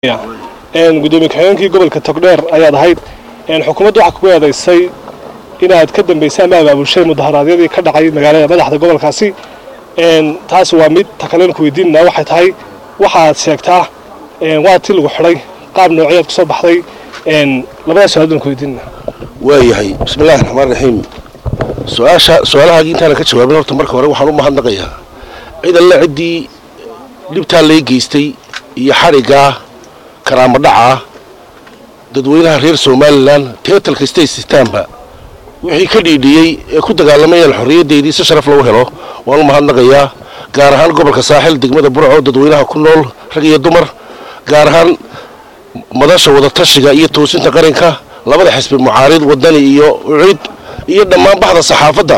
gudoomiye ku-xigeenkii gobolka togdheer ayaad ahayd xukuumaddu waxaa kugu eedaysay inaad ka dambaysay ama abaabulshay mudaharaadyadii ka dhacay magaalada madaxda gobolkaasi taas waa mid takalen ku weydiinana waxay tahay waxaad sheegtaa waa ti lagu xidhay qaab noocyaad ku soo baxday labadaas su-aal baan ku weydiinana waayahay bismillahi raxmaan raxiim su-aasha su-aalahaagii intaana ka jawaabin horta marka hore waxaan u mahadnaqayaa cid alle ciddii dhibtaa lay geystay iyo xadhiggaa karaamo dhacaa dadweynaha reer somalilan teetalka state systemba wixii ka dhiidhiyey ee ku dagaalamayaan xorriyaddeydii si sharaf lagu helo waan u mahadnaqayaa gaar ahaan gobolka saaxil degmada burco dadweynaha ku nool rag iyo dumar gaar ahaan madasha wadatashiga iyo toosinta qaranka labada xisbi mucaarid wadani iyo ucid iyo dhammaan baxda saxaafadda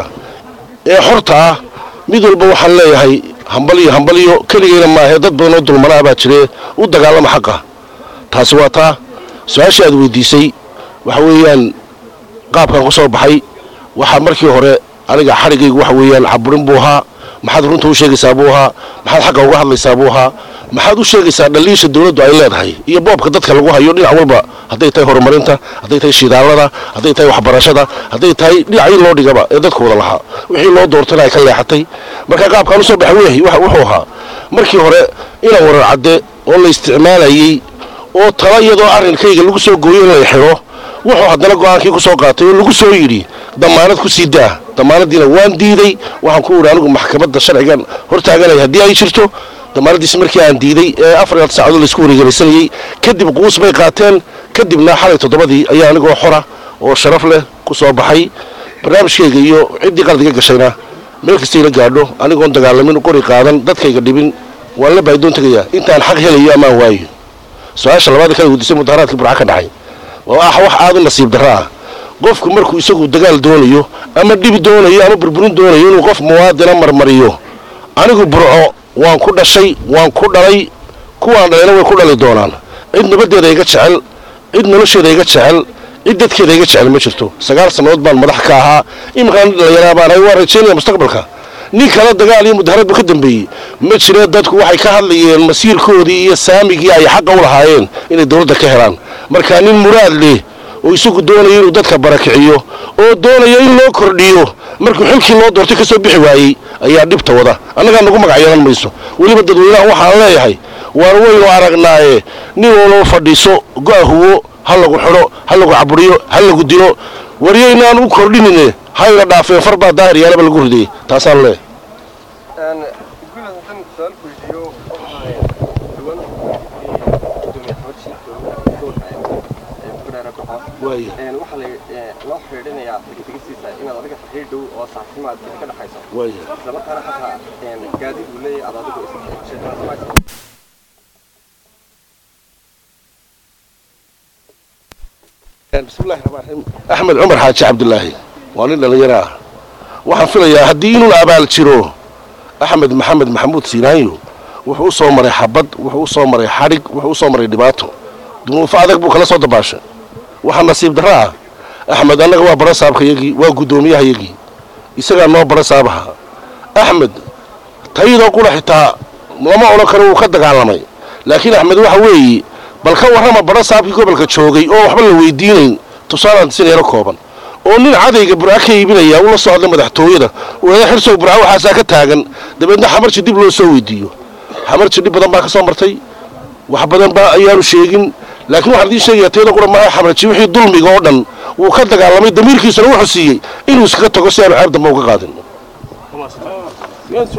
ee xorta ah mid walba waxaan leeyahay hambaliyo hambaliyo keligayna maahe dad badan oo dulmanaa baa jiree u dagaalama xaqa taasi waa taa su-aashii aad weydiisay waxa weeyaan qaabkan ku soo baxay waxaa markii hore aniga xadhigaygu waxa weeyaan caburin buu ahaa maxaad runta u sheegaysaa buu ahaa maxaad xagga uga hadlaysaa buu ahaa maxaad u sheegaysaa dhaliisha dawladdu ay leedahay iyo boobka dadka lagu hayo dhinac walba hadday tahay horumarinta hadday tahay shidaalada hadday tahay waxbarashada hadday tahay dhinacii loo dhigaba ee dadka wada lahaa wixii loo doortana ay ka leexatay marka qaabkaan usoo baxay weehi wuxuu ahaa markii hore inaan warar cadde oo la isticmaalayey oo tala iyadoo arrinkayga lagu soo gooyo in la xidho wuxuu haddana go-aankii ku soo qaatay oo lagu soo yidhi damaanad ku sii daa damaanaddiina waan diiday waxaan ku idhi anigu maxkamadda sharcigan hortaaganaya haddii ay jirto damaanaddiisi markii aan diiday ee afar iyo saacadood laisku wareegelisanayey kadib quus bay qaateen kadibna xalay toddobadii ayaa anigoo xora oo sharaf leh ku soo baxay barnaamijkayga iyo ciddii qaladiga gashayna meel kastayla gaadho anigoon dagaalamin qori qaadan dadkayga dhibin waan la baahidoon tegayaa intaan xaq helayo amaan waayo su-aasha labaad kala weydiisay mudaharaadkii burca ka dhacay waa ah wax aad u nasiib darro ah qofku markuu isagu dagaal doonayo ama dhib doonayo ama burburin doonayo inuu qof muwaadina marmariyo anigu burco waan ku dhashay waan ku dhalay kuwaan dhalayna way ku dhali doonaan cid nabaddeeda iga jecel cid nolosheeda iga jecel cid dadkeeda iga jecel ma jirto sagaal sannadood baan madax ka ahaa iminkaan dhallinyaraa baan ahay waan rajaynaya mustaqbalka nin kale dagaal iyo mudaharad bu ka dambeeyey ma jire dadku waxay ka hadlayeen masiirkoodii iyo saamigii ay xaqa u lahaayeen inay dawladda ka helaan marka nin muraad leh oo isagu doonaya inuu dadka barakiciyo oo doonaya in loo kordhiyo markuu xilkii loo doortay ka soo bixi waayey ayaa dhibta wada annagaa nagu magac yeelan mayso weliba dadweynaha waxaan leeyahay waan waynu aragnaaye nin waloo fadhiiso go-ahuwo ha lagu xidho ha lagu caburiyo ha lagu dilo waryaynaan u kordhinine hayna dhaafeen far baa daahir yaalaba lagu ridayey taasaan leeyahay waxaa loo xidhiidhinayaa tegtegisiisa inaad adiga xiriir dhow oo saaxiimaad ka dhaxayso islamarkaana xataa gaadiid uu leeyahay aad adigu isheekanasamaysa bismillahi raxmaan raxiim axmed cumar xaaji cabdulaahi waa nin dhallinyaro ah waxaan filayaa haddii inuu abaal jiro axmed maxamed maxamuud siinaanyo wuxuu u soo maray xabad wuxuu u soo maray xadhig wuxuu u soo maray dhibaato dunuufo adag buu kala soo dabaashay waxaa nasiib darro ah axmed annaga waa bara saabkayagii waa guddoomiyahayagii isagaa noo bara saabaha axmed tayadoo qula xitaa lama odhan karo wuu ka dagaalamay laakiin axmed waxa weeye bal ka warrama bara saabkii gobolka joogay oo waxba la weydiinayn tusaalaan sineero kooban oo nin cadayga burca ka iibinaya ula soo hadlay madaxtooyada wada xirsow burca waxaasaa ka taagan dabeedna xamarji dib loo soo weydiiyo xamarji dhib badan baa ka soo martay wax badan baa ayaanu sheegin laakiin waxaan idiin sheegayaa tayada qura maaha xamarji wixii dulmiga oo dhan wuu ka dagaalamay damiirkiisuna wuxuu siiyey inuu iskaga tago si aanu ceeb dambe uga qaadin